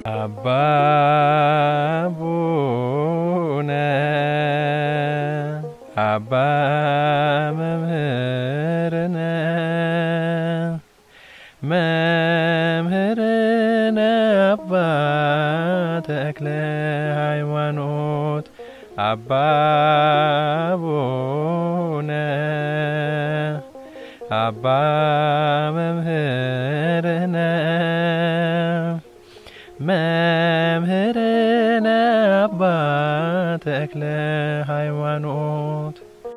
አባ ቡነ አባ መምህርነ መምህርነ አባ ተክለ ሃይማኖት አባ ቡነ አባ መምህርነ መምህርነ አባ ተክለ ሃይማኖት።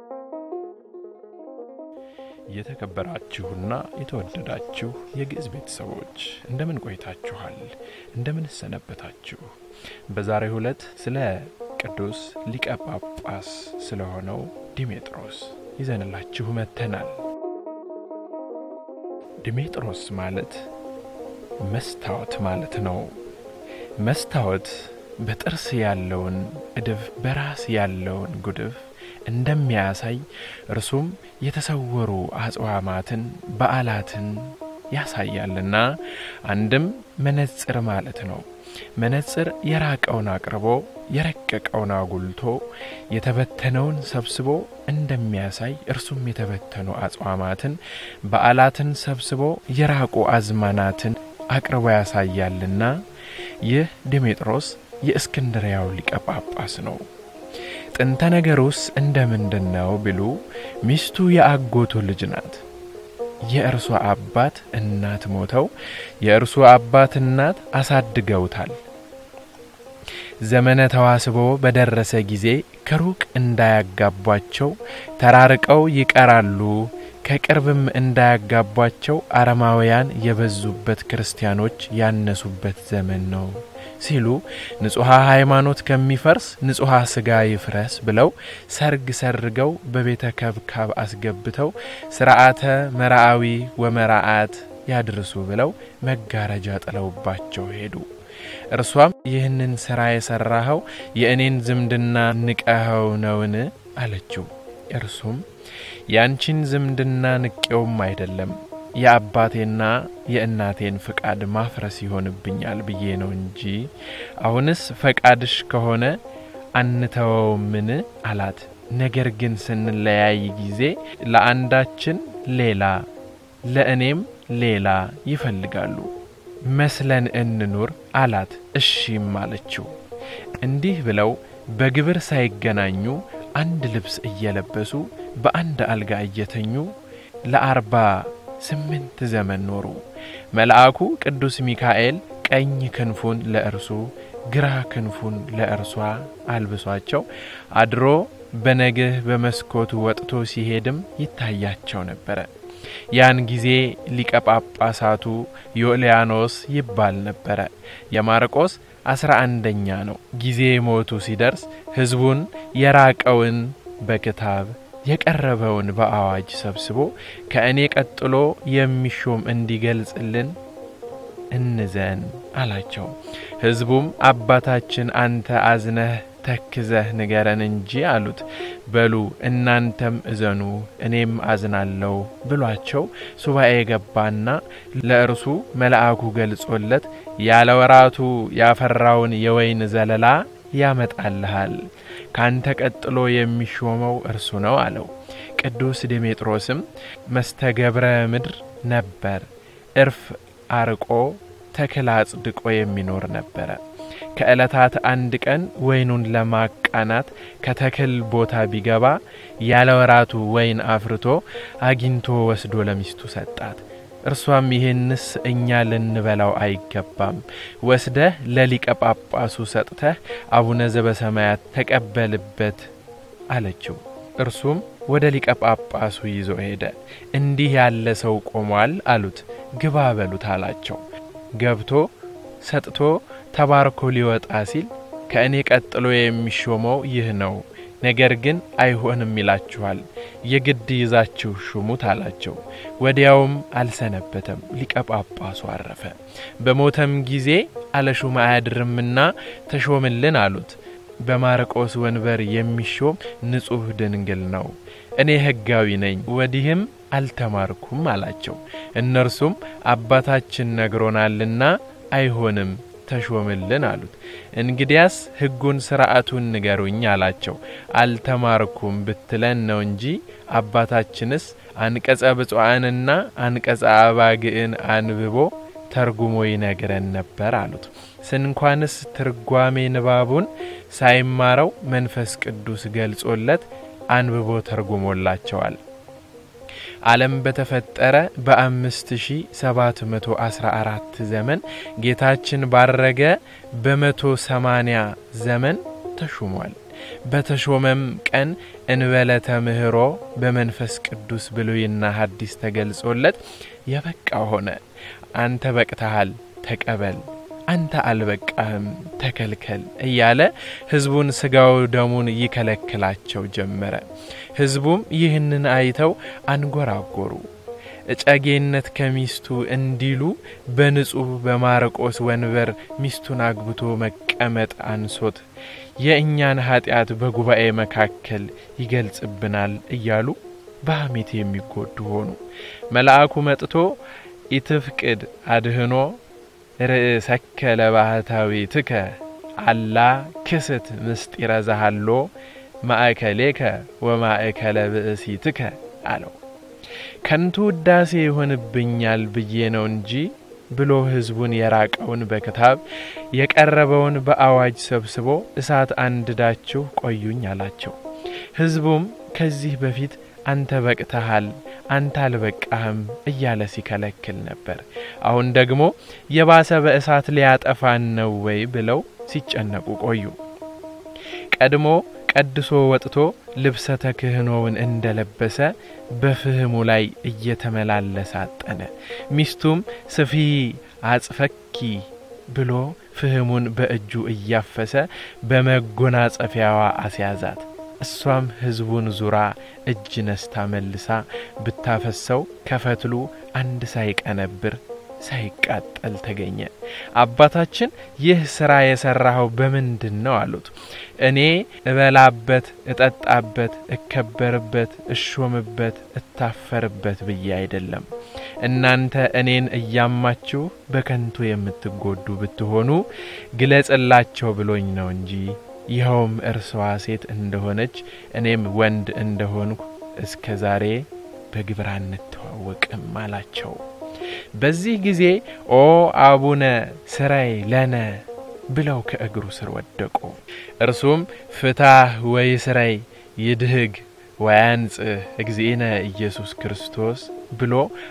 የተከበራችሁና የተወደዳችሁ የግዕዝ ቤተሰቦች እንደምን ቆይታችኋል? እንደምን ሰነበታችሁ? በዛሬው ዕለት ስለ ቅዱስ ሊቀ ጳጳስ ስለሆነው ዲሜጥሮስ ይዘንላችሁ መጥተናል። ዲሜጥሮስ ማለት መስታወት ማለት ነው። መስታወት በጥርስ ያለውን እድፍ በራስ ያለውን ጉድፍ እንደሚያሳይ እርሱም የተሰወሩ አጽዋማትን በዓላትን ያሳያልና አንድም መነጽር ማለት ነው። መነጽር የራቀውን አቅርቦ የረቀቀውን አጉልቶ የተበተነውን ሰብስቦ እንደሚያሳይ እርሱም የተበተኑ አጽዋማትን በዓላትን ሰብስቦ የራቁ አዝማናትን አቅርቦ ያሳያልና ይህ ዲሜጥሮስ የእስክንድርያው ሊቀ ጳጳስ ነው። ጥንተ ነገሩስ እንደ ምንድን ነው ቢሉ ሚስቱ የአጎቱ ልጅ ናት። የእርሷ አባት እናት ሞተው የእርሱ አባት እናት አሳድገውታል። ዘመነ ተዋስቦ በደረሰ ጊዜ ከሩቅ እንዳያጋቧቸው ተራርቀው ይቀራሉ። ከቅርብም እንዳያጋቧቸው አረማውያን የበዙበት ክርስቲያኖች ያነሱበት ዘመን ነው ሲሉ ንጹሐ ሃይማኖት ከሚፈርስ ንጹሐ ሥጋ ይፍረስ ብለው ሰርግ ሰርገው በቤተ ከብካብ አስገብተው ሥርዓተ መራአዊ ወመራአት ያድርሱ ብለው መጋረጃ ጥለውባቸው ሄዱ። እርሷም ይህንን ሥራ የሠራኸው የእኔን ዝምድና ንቀኸው ነውን? አለችው። እርሱም ያንቺን ዝምድና ንቄውም አይደለም የአባቴና የእናቴን ፍቃድ ማፍረስ ይሆንብኛል ብዬ ነው እንጂ አሁንስ ፈቃድሽ ከሆነ አንተወውምን? አላት። ነገር ግን ስንለያይ ጊዜ ለአንዳችን ሌላ ለእኔም ሌላ ይፈልጋሉ መስለን እንኑር አላት። እሺም አለችው። እንዲህ ብለው በግብር ሳይገናኙ አንድ ልብስ እየለበሱ በአንድ አልጋ እየተኙ ለአርባ ስምንት ዘመን ኖሩ። መልአኩ ቅዱስ ሚካኤል ቀኝ ክንፉን ለእርሱ ግራ ክንፉን ለእርሷ አልብሷቸው አድሮ በነግህ በመስኮቱ ወጥቶ ሲሄድም ይታያቸው ነበረ። ያን ጊዜ ሊቀ ጳጳሳቱ ዮልያኖስ ይባል ነበረ። የማርቆስ አስራ አንደኛ ነው። ጊዜ ሞቱ ሲደርስ ሕዝቡን የራቀውን በክታብ የቀረበውን በአዋጅ ሰብስቦ ከእኔ ቀጥሎ የሚሾም እንዲገልጽልን እንዘን አላቸው። ሕዝቡም አባታችን አንተ አዝነህ ተክዘህ ንገረን እንጂ አሉት። በሉ እናንተም እዘኑ እኔም አዝናለሁ ብሏቸው ሱባኤ ገባና ለእርሱ መልአኩ ገልጾለት ያለ ወራቱ ያፈራውን የወይን ዘለላ ያመጣልሃል ካንተ ቀጥሎ የሚሾመው እርሱ ነው አለው። ቅዱስ ዲሜጥሮስም መስተገብረ ምድር ነበር። እርፍ አርቆ ተክል አጽድቆ የሚኖር ነበረ። ከዕለታት አንድ ቀን ወይኑን ለማቃናት ከተክል ቦታ ቢገባ ያለ ወራቱ ወይን አፍርቶ አግኝቶ ወስዶ ለሚስቱ ሰጣት። እርሷም ይህንስ እኛ ልንበላው አይገባም፣ ወስደህ ለሊቀ ጳጳሱ ሰጥተህ አቡነ ዘበሰማያት ተቀበልበት አለችው። እርሱም ወደ ሊቀ ጳጳሱ ይዞ ሄደ። እንዲህ ያለ ሰው ቆሟል አሉት። ግባ በሉት አላቸው። ገብቶ ሰጥቶ ተባርኮ ሊወጣ ሲል ከእኔ ቀጥሎ የሚሾመው ይህ ነው፣ ነገር ግን አይሆንም ይላችኋል፣ የግድ ይዛችሁ ሹሙት አላቸው። ወዲያውም አልሰነበተም፣ ሊቀ ጳጳሱ አረፈ። በሞተም ጊዜ አለሹም አያድርምና ተሾምልን አሉት። በማርቆስ ወንበር የሚሾም ንጹሕ ድንግል ነው። እኔ ሕጋዊ ነኝ፣ ወዲህም አልተማርኩም አላቸው። እነርሱም አባታችን ነግሮናልና አይሆንም ተሾምልን አሉት። እንግዲያስ ሕጉን ሥርዓቱን ንገሩኝ አላቸው። አልተማርኩም ብትለን ነው እንጂ አባታችንስ አንቀጸ ብፁዓንና አንቀጸ አባግዕን አንብቦ ተርጉሞ ይነግረን ነበር አሉት። ስንኳንስ ትርጓሜ ንባቡን ሳይማረው መንፈስ ቅዱስ ገልጾለት አንብቦ ተርጉሞላቸዋል። ዓለም በተፈጠረ በአምስት ሺ ሰባት መቶ አስራ አራት ዘመን ጌታችን ባረገ በመቶ ሰማኒያ ዘመን ተሹሟል። በተሾመም ቀን እንበለተ ምህሮ በመንፈስ ቅዱስ ብሉይና ሐዲስ ተገልጾለት የበቃ ሆነ። አንተ በቅተሃል ተቀበል፣ አንተ አልበቃህም ተከልከል እያለ ሕዝቡን ሥጋው ደሙን ይከለክላቸው ጀመረ። ሕዝቡም ይህንን አይተው አንጎራጎሩ። እጨጌነት ከሚስቱ እንዲሉ በንጹሕ በማርቆስ ወንበር ሚስቱን አግብቶ መቀመጥ አንሶት የእኛን ኀጢአት በጉባኤ መካከል ይገልጽብናል እያሉ በሐሜት የሚጎዱ ሆኑ። መልአኩ መጥቶ ኢትፍቅድ አድህኖ ርእሰከ ለባህታዊትከ አላ ክስት ምስጢረ ዛሃሎ ማእከሌከ ወማእከለ ብእሲትከ አለው። ከንቱ ውዳሴ ይሆንብኛል ብዬ ነው እንጂ ብሎ ሕዝቡን የራቀውን በክታብ የቀረበውን በአዋጅ ሰብስቦ እሳት አንድዳችሁ ቆዩኝ አላቸው። ሕዝቡም ከዚህ በፊት አንተ በቅተሃል፣ አንተ አልበቃህም እያለ ሲከለክል ነበር። አሁን ደግሞ የባሰ በእሳት ሊያጠፋን ነው ወይ ብለው ሲጨነቁ ቆዩ። ቀድሞ ቀድሶ ወጥቶ ልብሰ ተክህኖውን እንደለበሰ በፍህሙ ላይ እየተመላለሰ አጠነ። ሚስቱም ስፊ አጽፈኪ ብሎ ፍህሙን በእጁ እያፈሰ በመጎናጸፊያዋ አስያዛት። እሷም ሕዝቡን ዙራ እጅ ነስታ መልሳ ብታፈሰው ከፈትሉ አንድ ሳይቀነብር ሳይቃጠል ተገኘ። አባታችን ይህ ሥራ የሠራኸው በምንድን ነው አሉት። እኔ እበላበት፣ እጠጣበት፣ እከበርበት፣ እሾምበት፣ እታፈርበት ብዬ አይደለም። እናንተ እኔን እያማችሁ በከንቱ የምትጎዱ ብትሆኑ ግለጽላቸው ብሎኝ ነው እንጂ ይኸውም እርስዋ ሴት እንደሆነች እኔም ወንድ እንደሆንኩ እስከ ዛሬ በግብር አንተዋወቅም አላቸው። በዚህ ጊዜ ኦ አቡነ ስራይ ለነ ብለው ከእግሩ ስር ወደቁ። እርሱም ፍታህ ወይ ስራይ ይድህግ ወያንጽህ እግዚእነ ኢየሱስ ክርስቶስ ብሎ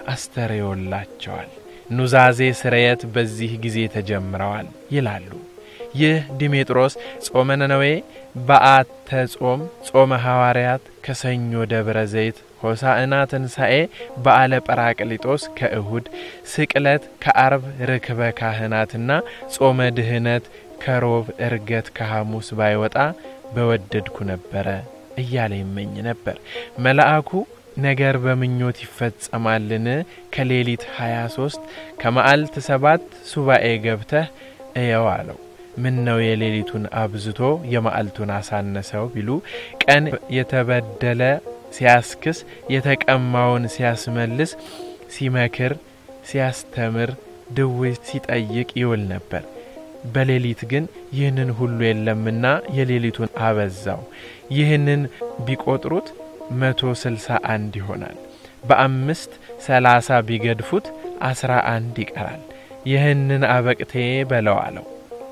አስተርዮላቸዋል። ኑዛዜ ስርየት በዚህ ጊዜ ተጀምረዋል ይላሉ። ይህ ዲሜጥሮስ ጾመ ነነዌ፣ በዓተ ጾም፣ ጾመ ሐዋርያት ከሰኞ ደብረ ዘይት፣ ሆሳዕና ትንሣኤ፣ በዓለ ጰራቅሊጦስ ከእሁድ፣ ስቅለት ከአርብ፣ ርክበ ካህናትና ጾመ ድህነት ከሮብ፣ እርገት ከሐሙስ ባይወጣ በወደድኩ ነበረ እያለ ይመኝ ነበር። መልአኩ ነገር በምኞት ይፈጸማልን? ከሌሊት 23 ከመዓልት ሰባት ሱባኤ ገብተህ እየው አለው። ምን ነው የሌሊቱን አብዝቶ የመዓልቱን አሳነሰው ቢሉ ቀን የተበደለ ሲያስክስ፣ የተቀማውን ሲያስመልስ፣ ሲመክር፣ ሲያስተምር፣ ድዌ ሲጠይቅ ይውል ነበር። በሌሊት ግን ይህንን ሁሉ የለምና የሌሊቱን አበዛው። ይህንን ቢቆጥሩት መቶ ስልሳ አንድ ይሆናል። በአምስት ሰላሳ ቢገድፉት አስራ አንድ ይቀራል። ይህንን አበቅቴ በለው አለው።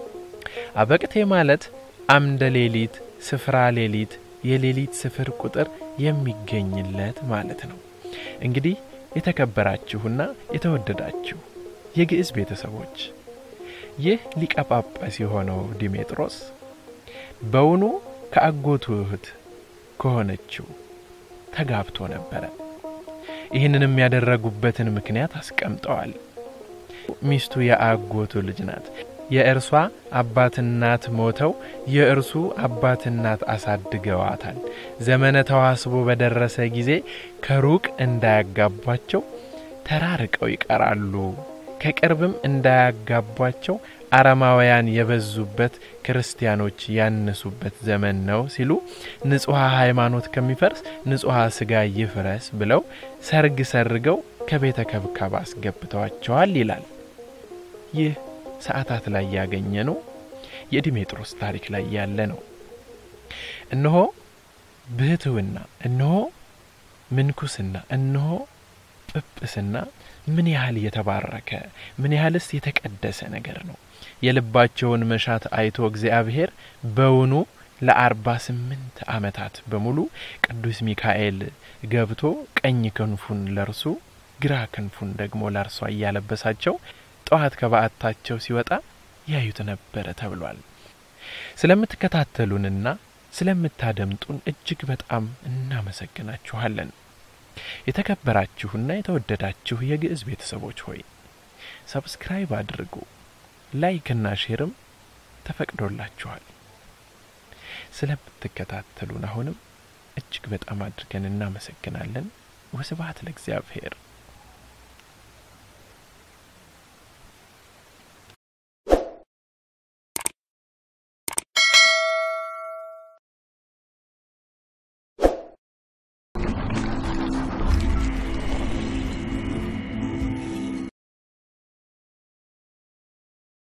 አበቅቴ ማለት አምደ ሌሊት፣ ስፍራ ሌሊት፣ የሌሊት ስፍር ቁጥር የሚገኝለት ማለት ነው። እንግዲህ የተከበራችሁና የተወደዳችሁ የግዕዝ ቤተሰቦች ይህ ሊቀ ጳጳስ የሆነው ዲሜጥሮስ በውኑ ከአጎቱ እህት ከሆነችው ተጋብቶ ነበረ። ይህንንም ያደረጉበትን ምክንያት አስቀምጠዋል። ሚስቱ የአጎቱ ልጅ ናት። የእርሷ አባት እናት ሞተው የእርሱ አባት እናት አሳድገዋታል። ዘመነ ተዋስቦ በደረሰ ጊዜ ከሩቅ እንዳያጋቧቸው ተራርቀው ይቀራሉ። ከቅርብም እንዳያጋቧቸው አረማውያን የበዙበት ክርስቲያኖች ያነሱበት ዘመን ነው ሲሉ ንጹሐ ሃይማኖት ከሚፈርስ ንጹሐ ሥጋ ይፍረስ ብለው ሰርግ ሰርገው ከቤተ ከብካብ አስገብተዋቸዋል ይላል። ይህ ሰዓታት ላይ ያገኘ ነው የዲሜጥሮስ ታሪክ ላይ ያለ ነው። እነሆ ብህትውና፣ እነሆ ምንኩስና፣ እነሆ ጵጵስና ምን ያህል የተባረከ ምን ያህልስ የተቀደሰ ነገር ነው። የልባቸውን መሻት አይቶ እግዚአብሔር በውኑ ለአርባ ስምንት ዓመታት በሙሉ ቅዱስ ሚካኤል ገብቶ ቀኝ ክንፉን ለርሱ ግራ ክንፉን ደግሞ ለእርሷ እያለበሳቸው ጠዋት ከበዓታቸው ሲወጣ ያዩት ነበረ ተብሏል። ስለምትከታተሉንና ስለምታደምጡን እጅግ በጣም እናመሰግናችኋለን። የተከበራችሁና የተወደዳችሁ የግዕዝ ቤተሰቦች ሆይ ሰብስክራይብ አድርጉ፣ ላይክና ሼርም ተፈቅዶላችኋል። ስለምትከታተሉን አሁንም እጅግ በጣም አድርገን እናመሰግናለን። ወስብሐት ለእግዚአብሔር።